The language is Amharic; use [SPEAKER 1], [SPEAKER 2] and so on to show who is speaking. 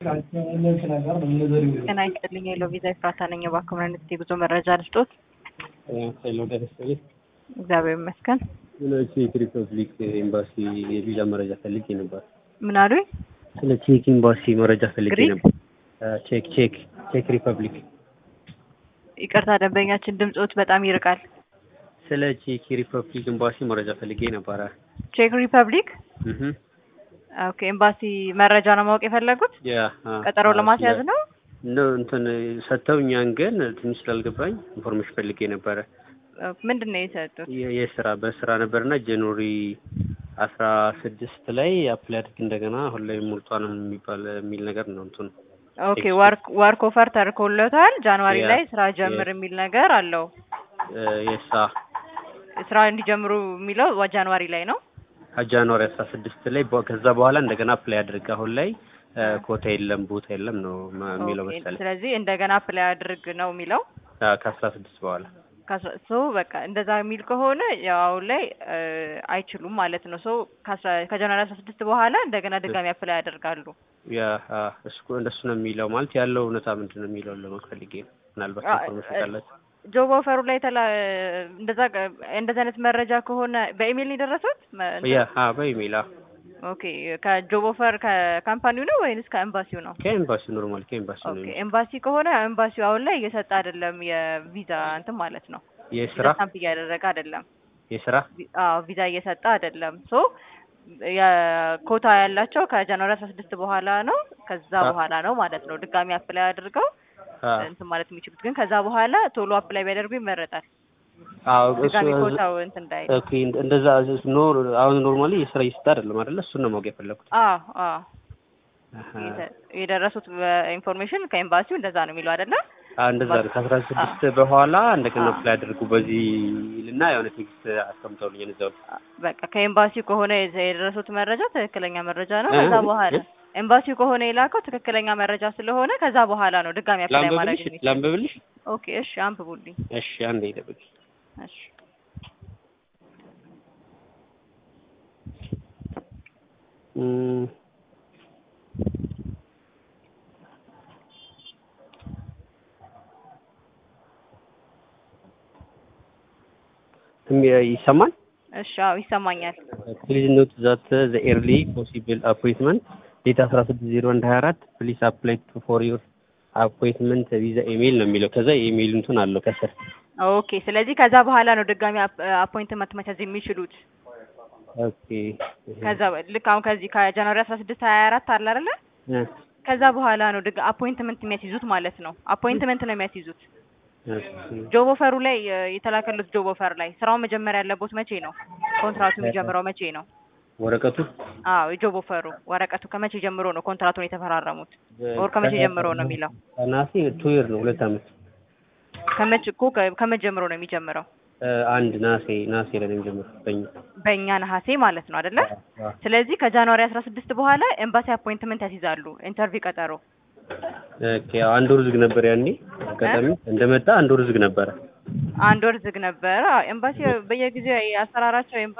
[SPEAKER 1] ጤና ይስጥልኝ የለው ቪዛ ኤፍራታ ነኝ። እባክዎ ምን አይነት የጉዞ መረጃ ልስጦት?
[SPEAKER 2] ሄሎ ደረሰልኝ።
[SPEAKER 1] እግዚአብሔር ይመስገን።
[SPEAKER 2] ስለ ቼክ ሪፐብሊክ ኤምባሲ የቪዛ መረጃ ፈልጌ ነበር።
[SPEAKER 1] ምን አሉኝ?
[SPEAKER 2] ስለ ቼክ ኤምባሲ መረጃ ፈልጌ
[SPEAKER 1] ግሪክ?
[SPEAKER 2] ነበር። ቼክ ቼክ ቼክ ሪፐብሊክ
[SPEAKER 1] ይቅርታ ደንበኛችን ድምፆት በጣም ይርቃል።
[SPEAKER 2] ስለ ቼክ ሪፐብሊክ ኤምባሲ መረጃ ፈልጌ ነበረ።
[SPEAKER 1] ቼክ ሪፐብሊክ
[SPEAKER 2] እህ
[SPEAKER 1] ኦኬ። ኤምባሲ መረጃ ነው ማወቅ የፈለጉት?
[SPEAKER 2] ያ
[SPEAKER 1] ቀጠሮ ለማስያዝ ነው?
[SPEAKER 2] ነው እንትን ሰጥተውኛን፣ ግን ትንሽ ስላልገባኝ ኢንፎርሜሽን ፈልጌ ነበረ።
[SPEAKER 1] ምንድን ነው የሰጡት?
[SPEAKER 2] የ- የስራ በስራ ነበርና ጃንዋሪ አስራ ስድስት ላይ አፕላይ አድርግ እንደገና አሁን ላይ ሞልቷል የሚባል የሚል ነገር ነው እንትኑ
[SPEAKER 1] ኦኬ ዋርክ ዋርክ ኦፈር ተርኮሎታል። ጃንዋሪ
[SPEAKER 2] ያ፣
[SPEAKER 1] ላይ ስራ ጀምር
[SPEAKER 2] ያ።
[SPEAKER 1] የሚል ነገር አለው።
[SPEAKER 2] የሳ
[SPEAKER 1] ስራ እንዲጀምሩ የሚለው ጃንዋሪ ላይ ነው።
[SPEAKER 2] ጃንዋሪ አስራ ስድስት ላይ በ- ከዛ በኋላ እንደገና አፕላይ አድርግ አሁን ላይ እ፣ ኮታ የለም ቦታ የለም ነው ማ- የሚለው
[SPEAKER 1] ኦኬ፣
[SPEAKER 2] መሰለኝ
[SPEAKER 1] ስለዚህ እንደገና አፕላይ አድርግ ነው የሚለው
[SPEAKER 2] አ፣ ከአስራ ስድስት በኋላ
[SPEAKER 1] ከአስራ- ሶ በቃ እንደዛ የሚል ከሆነ ያው አሁን ላይ እ፣ አይችሉም ማለት ነው። ሶ ከአስራ- ከጃንዋሪ አስራ ስድስት በኋላ እንደገና ድጋሚ አፕላይ ያደርጋሉ።
[SPEAKER 2] ያ አ፣ እሱ እንደሱ ነው የሚለው ማለት ያለው እውነታ ምንድን ነው የሚለው ለማወቅ ፈልጌ ነው። ምናልባት
[SPEAKER 1] አ፣
[SPEAKER 2] ኢንፎርሜሽን
[SPEAKER 1] እ፣
[SPEAKER 2] ካላችሁ
[SPEAKER 1] ጆብ ኦፈሩ ላይ ተላ እንደዛ እንደዛ አይነት መረጃ ከሆነ በኢሜይል ነው የደረሱት? መ- እንትን?
[SPEAKER 2] ያ አ፣ በኢሜይል አ፣
[SPEAKER 1] ኦኬ ከጆብ ኦፈር ከካምፓኒው ነው ወይንስ ከኤምባሲው ነው?
[SPEAKER 2] ከኤምባሲ ኖርማል ከኤምባሲ ነው
[SPEAKER 1] ኦኬ
[SPEAKER 2] የሚለው።
[SPEAKER 1] ኤምባሲ ከሆነ ኤምባሲው አሁን ላይ እየሰጠ አይደለም የቪዛ እንትን ማለት ነው።
[SPEAKER 2] የስራ
[SPEAKER 1] ቪዛ ስታምፕ እያደረገ አይደለም።
[SPEAKER 2] የስራ
[SPEAKER 1] ቪ- አዎ ቪዛ እየሰጠ አይደለም። ሶ የኮታ ያላቸው ከጃንዋሪ አስራ ስድስት በኋላ ነው። ከዛ
[SPEAKER 2] አ-
[SPEAKER 1] በኋላ ነው ማለት ነው ድጋሚ አፕላይ አድርገው
[SPEAKER 2] አ፣
[SPEAKER 1] እንትን ማለት የሚችሉት። ግን ከዛ በኋላ ቶሎ አፕላይ ቢያደርጉ ይመረጣል።
[SPEAKER 2] አዎ
[SPEAKER 1] ድጋሚ
[SPEAKER 2] እሱ
[SPEAKER 1] ኮታው እንትን እንዳይል።
[SPEAKER 2] ኦኬ እንደዛ ኖር አሁን ኖርማሊ የስራ ይስጥ አይደለም አይደለ? እሱን ነው ማወቅ የፈለኩት።
[SPEAKER 1] አዎ አዎ
[SPEAKER 2] አሀ።
[SPEAKER 1] የተ- የደረሱት ኢንፎርሜሽን ከኤምባሲው እንደዛ ነው የሚለው አይደለ?
[SPEAKER 2] አ እንደዛ ነው። ከአስራ ስድስት በኋላ እንደገና አፕላይ አድርጉ በዚህ ልና የሆነ ቴክስት አስቀምጠውልኝ እዛው
[SPEAKER 1] በቃ ከኤምባሲው ከሆነ የዘ- የደረሱት መረጃ ትክክለኛ መረጃ ነው።
[SPEAKER 2] እ?
[SPEAKER 1] ከዛ በኋላ
[SPEAKER 2] እ?
[SPEAKER 1] ኤምባሲው ከሆነ የላከው ትክክለኛ መረጃ ስለሆነ ከዛ በኋላ ነው ድጋሚ አፕላይ ማድረግ
[SPEAKER 2] ላንብብልሽ
[SPEAKER 1] የሚችል።
[SPEAKER 2] ላንብብልሽ?
[SPEAKER 1] ኦኬ እሺ፣ አንብቡልኝ።
[SPEAKER 2] እሺ አንዴ ይጠብቅ።
[SPEAKER 1] እሺ
[SPEAKER 2] እም፣ እም፣ ይሰማል?
[SPEAKER 1] እሺ፣ አዎ ይሰማኛል።
[SPEAKER 2] ፕሊዝ ኖት ዛት ዘ ኤርሊ ፖሲብል አፖይንትመንት ዴት አስራ ስድስት ዜሮ አንድ ሀያ አራት ፕሊዝ አፕላይ ፎር ዩር አፖይንትመንት ቪዛ ኢሜይል ነው የሚለው። ከዛ የኢሜይል እንትን አለው ከስር
[SPEAKER 1] ኦኬ፣ ስለዚህ ከዛ በኋላ ነው ድጋሚ አፖይንትመንት መያዝ የሚችሉት።
[SPEAKER 2] ኦኬ
[SPEAKER 1] ከዛ ልክ አሁን ከዚህ ከጃንዋሪ አስራ ስድስት ሀያ አራት አለ አይደለ?
[SPEAKER 2] እ፣
[SPEAKER 1] ከዛ በኋላ ነው ድጋ አፖይንትመንት የሚያስይዙት ማለት ነው። አፖይንትመንት ነው የሚያስይዙት።
[SPEAKER 2] ኦኬ
[SPEAKER 1] ጆብ ኦፈሩ ላይ እ፣ የተላከሉት ጆብ ኦፈር ላይ ስራውን መጀመር ያለቦት መቼ ነው? ኮንትራቱ የሚጀምረው መቼ ነው?
[SPEAKER 2] ወረቀቱ
[SPEAKER 1] አዎ የጆብ ኦፈሩ ወረቀቱ ከመቼ ጀምሮ ነው ኮንትራቱን የተፈራረሙት? ወር ከመቼ ጀምሮ ነው የሚለው?
[SPEAKER 2] ናሴ ቱ ይር ነው ሁለት አመት
[SPEAKER 1] ከመቼ እኮ ከ- ከመቼ ጀምሮ ነው የሚጀምረው?
[SPEAKER 2] እ፣ አንድ ናሴ ናሴ ላይ ነው የሚጀምረው በእኛ
[SPEAKER 1] በእኛ ነሐሴ ማለት ነው አይደለ?
[SPEAKER 2] አ፣
[SPEAKER 1] ስለዚህ ከጃንዋሪ አስራ ስድስት በኋላ ኤምባሲ አፖይንትመንት ያስይዛሉ፣ ኢንተርቪው ቀጠሮ።
[SPEAKER 2] ኦኬ ያው አንድ ወር ዝግ ነበር ያኔ አጋጣሚ እንደመጣ አንድ ወር ዝግ ነበረ።
[SPEAKER 1] አንድ ወር ዝግ ነበረ። አዎ፣ ኤምባሲ በየጊዜው አሰራራቸው